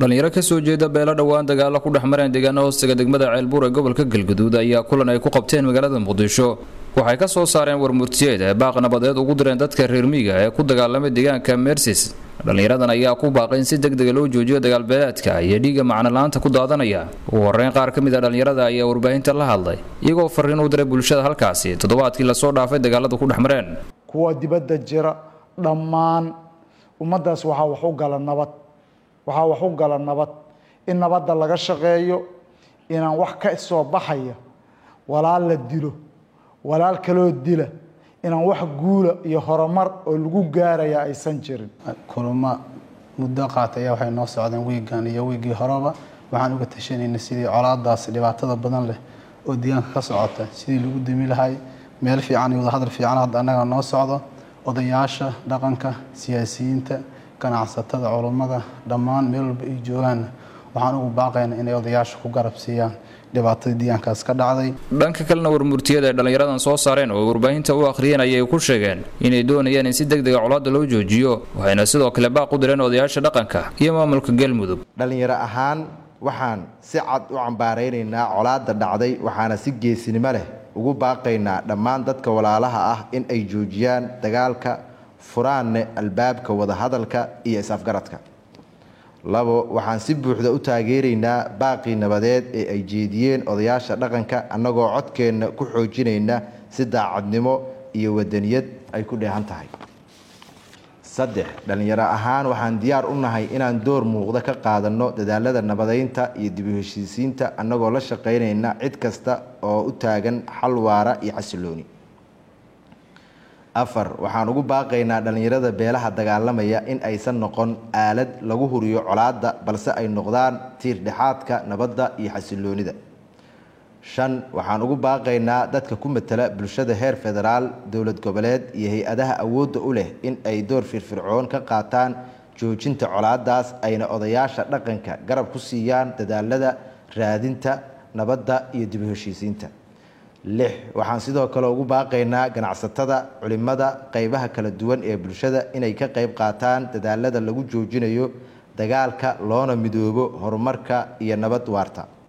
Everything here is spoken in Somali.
dhalinyaro kasoo jeeda beelo dhowaan dagaalo ku dhex mareen deegaana hoostaga degmada ceelbuur ee gobolka galguduud ayaa kulan ay ku qabteen magaalada muqdisho waxay ka soo saareen warmurtiyeed ee baaq nabadeed ugu direen dadka reer miiga ee ku dagaalamay deegaanka meersis dhallinyaradan ayaa ku baaqay in si degdega loo joojiyo dagaalbeeleedka iyo dhiigga macnola'aanta ku daadanaya ugu horreyn qaar ka mid a dhallinyarada ayaa warbaahinta la hadlay iyagoo farriin u diray bulshada halkaasi toddobaadkii lasoo dhaafay dagaaladu ku dhex mareen kuwa dibadda jira dhammaan ummaddaas waxaa wax u gala nabad waxaa wax u gala nabad in nabadda laga shaqeeyo inaan wax ka soo baxaya walaal la dilo walaal kaloo dila inaan wax guula iyo horumar oo lagu gaaraya aysan jirin kulamo muddo qaatay ayaa waxay noo socdeen wiigan iyo wiigii horeba waxaan uga tashanayna sidii colaadaas dhibaatada badan leh oo deegaanka ka socota sidii lagu dami lahay meel fiican iyo wadahadal fiican hadda annaga noo socdo odayaasha dhaqanka siyaasiyiinta ganacsatada culummada dhammaan meel walba ay joogaanna waxaan ugu baaqaynaa inay odayaasha ku garab siiyaan dhibaatadii deegaankaas ka dhacday dhanka kalena warmurtiyada ay dhallinyaradan soo saareen oo warbaahinta u akhriyeen ayay ku sheegeen inay doonayaan in si deg dega colaadda loo joojiyo waxayna sidoo kale baaq u direen odayaasha dhaqanka iyo maamulka galmudug dhallinyaro ahaan waxaan si cad u cambaaraynaynaa colaadda dhacday waxaana si geesinimo leh ugu baaqaynaa dhammaan dadka walaalaha ah in ay joojiyaan dagaalka furaanne albaabka wadahadalka iyo is-afgaradka labo waxaan si buuxda u taageeraynaa baaqii nabadeed ee ay jeediyeen odayaasha dhaqanka annagoo codkeenna ku xoojinayna si daacadnimo iyo wadaniyad ay ku dheehan tahay saddex dhallinyaro ahaan waxaan diyaar u nahay inaan door muuqda ka qaadanno dadaalada nabadeynta iyo dib u heshiisiinta annagoo la shaqaynayna cid kasta oo u taagan xal waara iyo xasilooni afar waxaan ugu baaqaynaa dhallinyarada beelaha dagaalamaya in aysan noqon aalad lagu huriyo colaadda balse ay noqdaan tiir dhexaadka nabadda iyo xasiloonida shan waxaan ugu baaqaynaa dadka ku matala bulshada heer federaal dowlad goboleed iyo hay-adaha awoodda u leh in ay door firfircoon ka qaataan joojinta colaadaas ayna odayaasha dhaqanka garab ku siiyaan dadaalada raadinta nabadda iyo dib u heshiisiinta lix waxaan sidoo kale ugu baaqaynaa ganacsatada culimada qeybaha kala duwan ee bulshada inay ka qeyb qaataan dadaalada lagu joojinayo dagaalka loona midoobo horumarka iyo nabad waarta